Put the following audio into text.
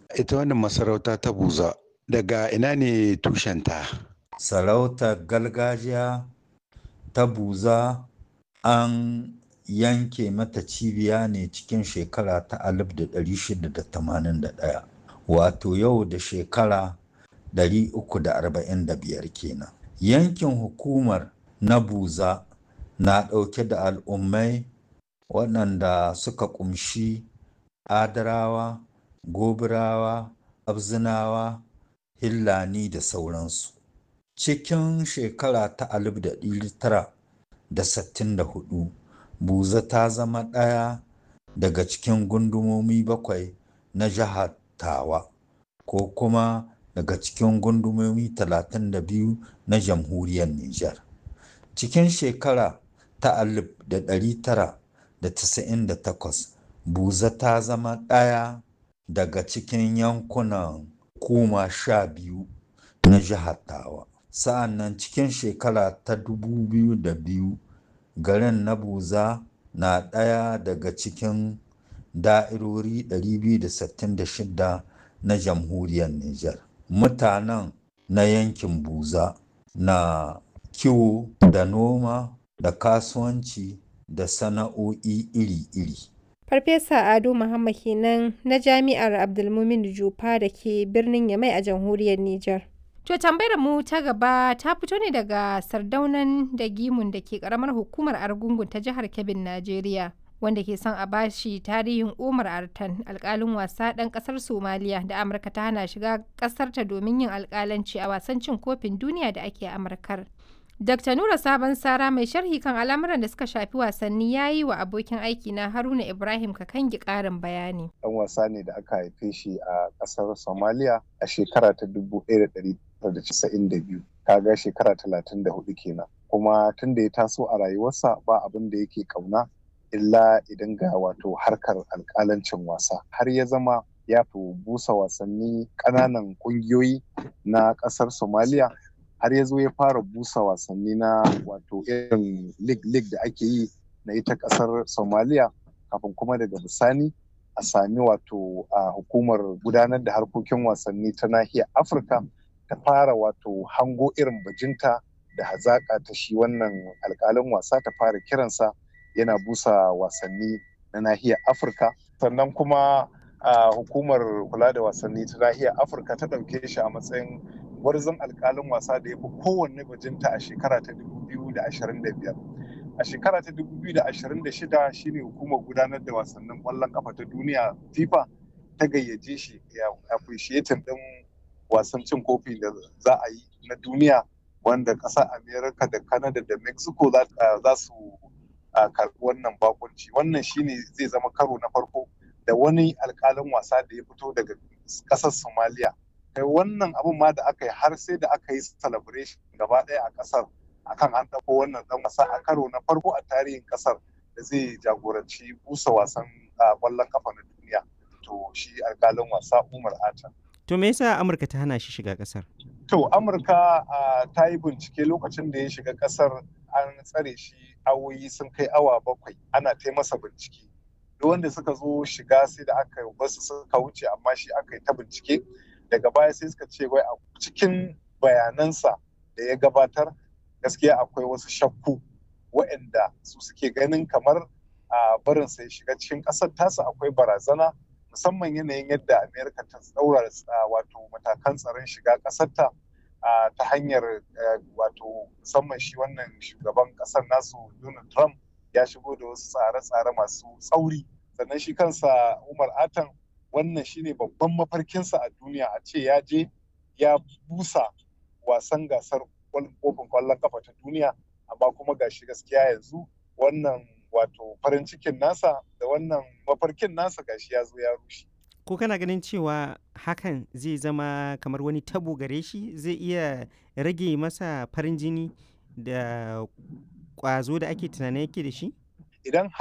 ita wannan masarauta ta buza daga ina ne tushenta sarautar gargajiya ta buza an yanke mata cibiya ne cikin shekara ta 1681 wato yau da shekara 345 kenan yankin hukumar na buza na ɗauke da al'ummai waɗanda suka ƙumshi adarawa gobirawa abzinawa hillani da sauransu cikin shekara ta 1964 buza ta zama ɗaya daga cikin gundumomi bakwai na jihar tawa ko kuma daga cikin gundumomi 32 na jamhuriyar Nijar. Cikin shekara ta 1998 buza ta zama ɗaya daga cikin yankunan kuma sha biyu na jihar tawa. Sa'an nan cikin shekara ta 2002 garin na buza na ɗaya daga cikin da'irori 266 na jamhuriyar Nijar. Mutanen na yankin Buza na kiwo da noma da kasuwanci da sana'o'i iri-iri. Farfesa Ado Muhammad kenan na Jami'ar Abdulmumin Jufa da ke birnin Yamai a jamhuriyar Nijar. To tambayar mu ta gaba ta fito ne daga sardaunan da gimun da ke karamar hukumar Argungun ta jihar Kebbin, Najeriya. Wanda ke son a bashi tarihin Umar Artan alkalin wasa ɗan ƙasar Somaliya da Amurka ta hana shiga ƙasarta domin yin alkalanci a wasan cin kofin duniya da ake Amurkar. Dr. Nura Sabon Sara mai sharhi kan al'amuran da suka shafi wasanni ya yi wa abokin aiki na Haruna Ibrahim Kakangi ƙarin bayani. Ɗan wasa ne da aka haife shi a ƙasar Somalia a shekara ta 1992. Kaga shekara 34 kenan. Kuma tun da ya taso a rayuwarsa ba abin da yake ƙauna illa idan ga wato harkar alƙalancin wasa. Har ya zama ya fi busa wasanni ƙananan ƙungiyoyi na ƙasar Somalia har ya zo ya fara busa wasanni na wato irin lig-lig da ake yi na ita kasar somaliya kafin kuma daga bisani a sami wato a hukumar gudanar da harkokin wasanni ta nahiyar afirka ta fara wato hango irin bajinta da hazaƙa ta shi wannan alƙalin wasa ta fara kiransa yana busa wasanni na nahiyar afirka sannan kuma a hukumar kula da wasanni ta nahiyar afirka ta ɗauke shi a matsayin gwarzon alkalin wasa da ya fi kowanne bajinta a shekara ta 2025 a shekara ta 2026 shine hukumar gudanar da wasannin kwallon kafa ta duniya fifa ta gayyace shi ya appreciating din wasan cin kofi da za a yi na duniya wanda ƙasar america da canada da mexico za su karɓi wannan bakunci wannan shine zai zama karo na farko da wani alkalin wasa da ya fito daga ƙasar somalia kai wannan abun ma da aka yi har sai da aka yi celebration gaba ɗaya a ƙasar akan an ɗauko wannan ɗan wasa a karo na farko a tarihin ƙasar da zai jagoranci busa wasan ƙwallon kafa na duniya to shi alƙalin wasa umar ata to me yasa amurka ta hana shi shiga ƙasar to amurka ta yi bincike lokacin da ya shiga ƙasar an tsare shi awoyi sun kai awa bakwai ana ta masa bincike duk wanda suka zo shiga sai da aka basu suka wuce amma shi aka yi ta bincike daga baya sai suka ce wai a cikin bayanansa da ya gabatar gaskiya akwai wasu shakku waɗanda su suke ganin kamar a barin sai shiga cikin ƙasar tasa akwai barazana musamman yanayin yadda amerika ta tsaura wato matakan tsaron shiga ƙasarta ta hanyar wato musamman shi wannan shugaban ƙasar nasu donald trump ya shigo da wasu tsare-tsare masu tsauri sannan shi kansa umar atan wannan shine babban mafarkinsa a duniya a ce ya je ya busa wasan gasar kofin kwallon kafa ta duniya amma kuma gashi gaskiya yanzu wannan wato farin cikin nasa da wannan mafarkin nasa gashi ya zo ya rushe ko kana ganin cewa hakan zai zama kamar wani tabo gare shi zai iya rage masa farin jini da kwazo da ake tunanin yake da shi idan